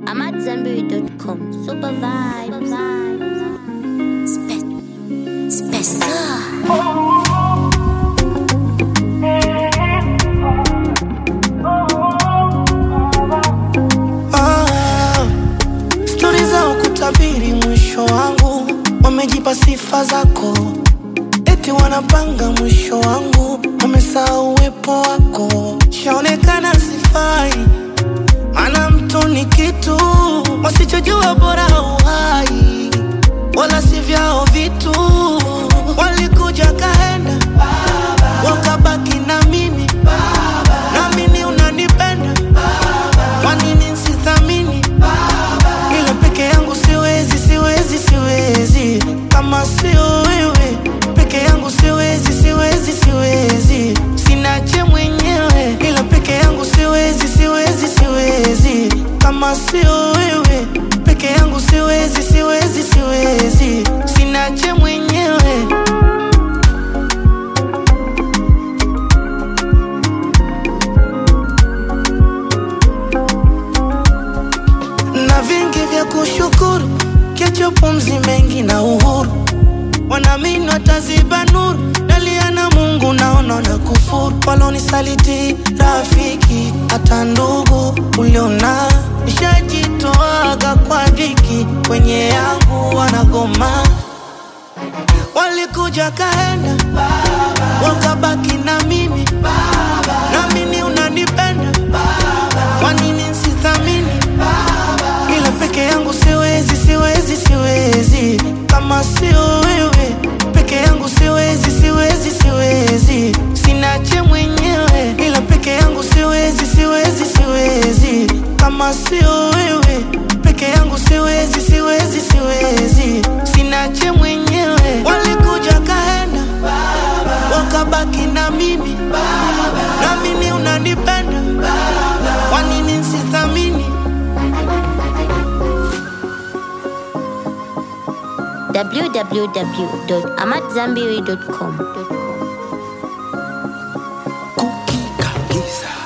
I'm at Zenberry.com. Super vibes. Spe- Spessa. Ah, stori za kutabiri mwisho wangu, wamejipa sifa zako, eti wanapanga mwisho wangu, wamesahau uwepo wako. Shaonekana sifai, maana mtu ni kitu wasichojua, bora uhai, wala si vyao vitu. Walikuja kaenda, wakabaki na mimi, naamini unanipenda kwa nini sithamini? Ila peke yangu siwezi, siwezi, siwezi kama sio wewe. Peke yangu siwezi, siwezi, siwezi, sinache mwenyewe. Ila peke yangu siwezi, siwezi, siwezi kama sio wewe. Peke yangu siwezi, siwezi, siwezi, sinache mwenyewe. na vingi vya kushukuru, kesho pumzi mengi na uhuru, wanaamini wataziba nuru, dalia na Mungu naona na kufuru, walonisaliti rafiki, hata ndugu uliona nishajitoaga kwa dhiki, kwenye yangu wanagoma, walikuja kaenda, wakabaki na mimi, naamini unanipenda, kwa nini sithamini? ila peke yangu siwezi, siwezi, siwezi kama sio wewe. Peke yangu siwezi, siwezi, siwezi, sinache mwenyewe. Ila peke yangu siwezi, siwezi, siwezi kama sio wewe. Peke yangu siwezi, siwezi, siwezi, sinache mwenyewe. Walikuja kaenda, wakabaki na mimi, naamini unanipenda, kwa nini sithamini? www.amatzambiri.com. Cookie kabisa.